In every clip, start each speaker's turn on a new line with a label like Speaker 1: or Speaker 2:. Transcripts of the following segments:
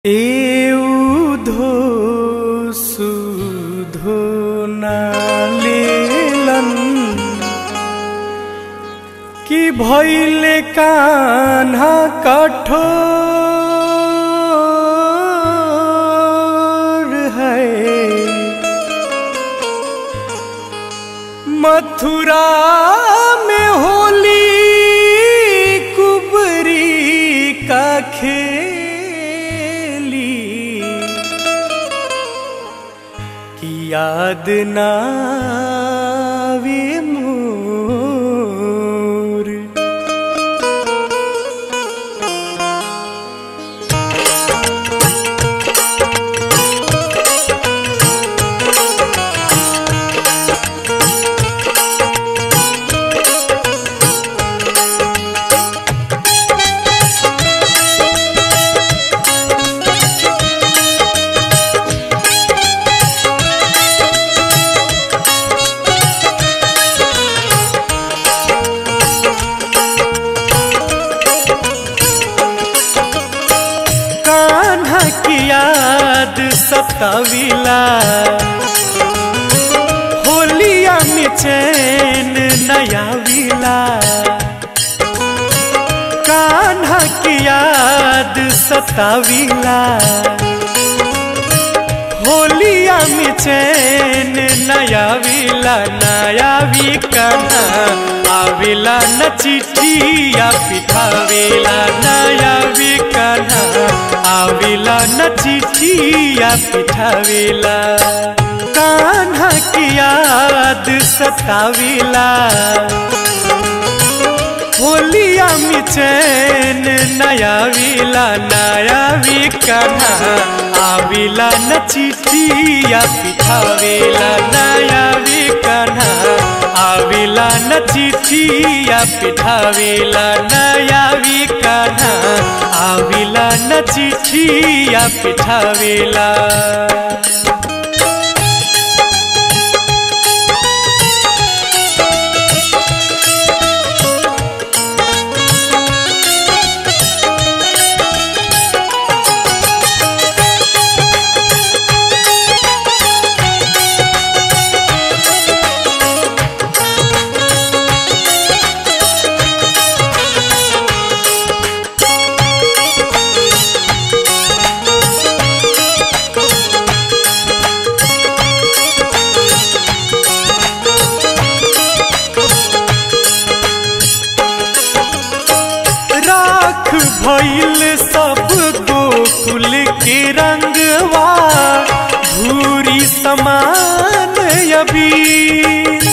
Speaker 1: एउधो सुधो नालेलन कि भैले कान्हा कठोर है मथुरा में होली कुबरी का खेली कि याद नावे मोर कान्हा की याद सताविला होलिया में चैन नया विला कान्हा की याद सताविला होलिया में चैन नया विला नया भी कान्हा आविला न चिठिया पिठावेला नया भी कान्हा आविला न चिठिया पिठावेला कान्हा की याद सताविला होलिया में चैन नया विला नया भी कान्हा आविला न चिठिया पिठावेला नया भी कान्हा आविला न चिठिया पिठावेला नया भी कान्हा आविला न चिठिया पिठावेला राख भइल सब गोकुल के रंगवा धूरी समान अबीर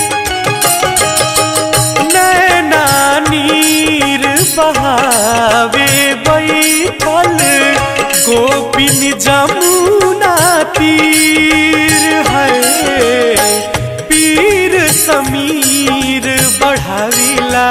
Speaker 1: नैना नीर बहावे बैठल गोपिन जमुना तीर है पीर समीर बढ़ाविला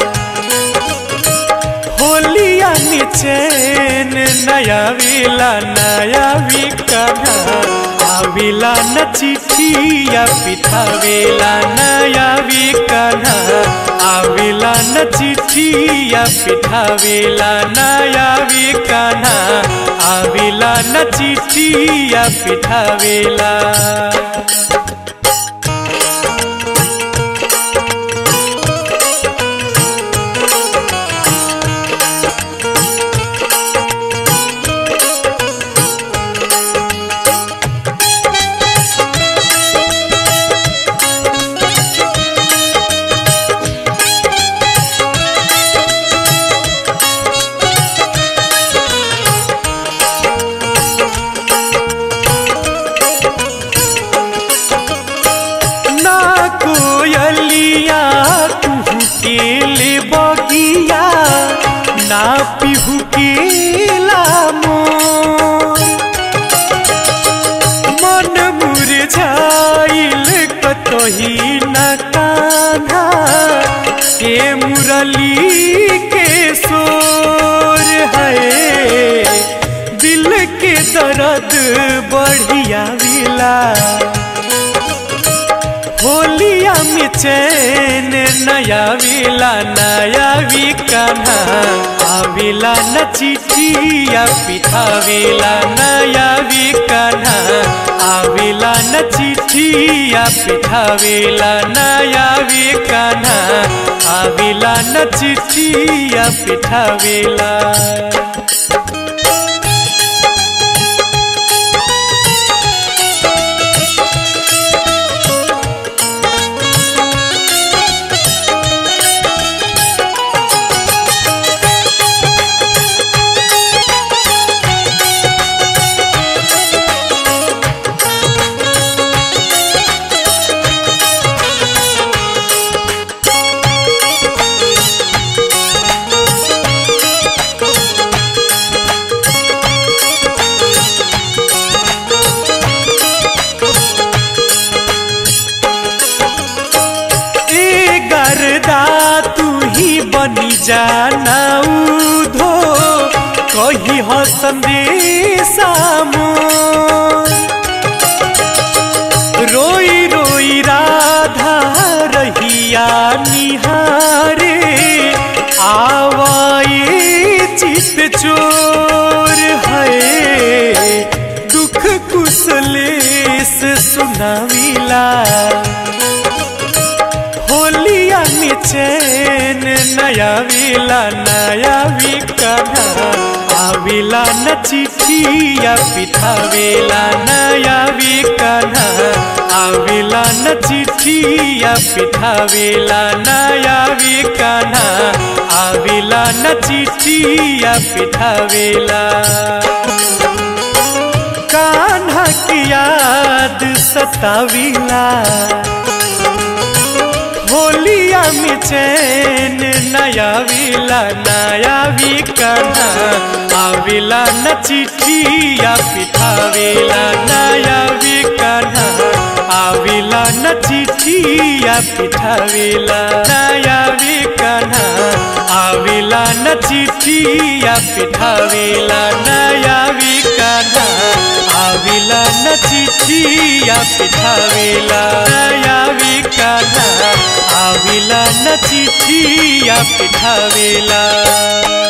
Speaker 1: होलिया में चैन नया विला नया भी कन्हा आविला न चिठिया पिठावेला नया भी कन्हा आविला न चिठिया पिठावेला नया भी कन्हा आविला न चिठिया पिठावेला ना कोयलिया तुहू के ले बगिया ना पिहू के मोर मन मुरझाइल कतही न कान्हा के मुरली के सोर है दिल के दर्द बढ़िया विला होलिया में चैन नया विला नया भी कान्हा आविला न चिठिया पिठाविला नया भी कान्हा आविला न चिठिया पिठाविला नया भी कान्हा आविला न चिठिया पिठाविला ए गरदा तू ही बनी जाना उधो कही हो संदेशा मोर। रोई रोई राधा रहिया निहारे आवाए चित चोर है दुख कुशलेश सुनाविला होलिया में चैन नया विला नया भी कन्हा आविला न चिठिया पिठावेला नया भी कन्हा आविला न चिठिया पिठावेला नया भी कन्हा आविला न चिठिया पिठावेला कान्हा की याद सताविला होलिया में चैन नया विला नया भी कान्हा आविला न चिठिया पिठावेला नया भी कान्हा आविला न चिठिया पिठावेला नया भी कान्हा आविला न चिठिया पिठावेला नया भी कान्हा आविला न चिठिया पिठावेला नया भी कान्हा आविला न चिठिया पिठावेला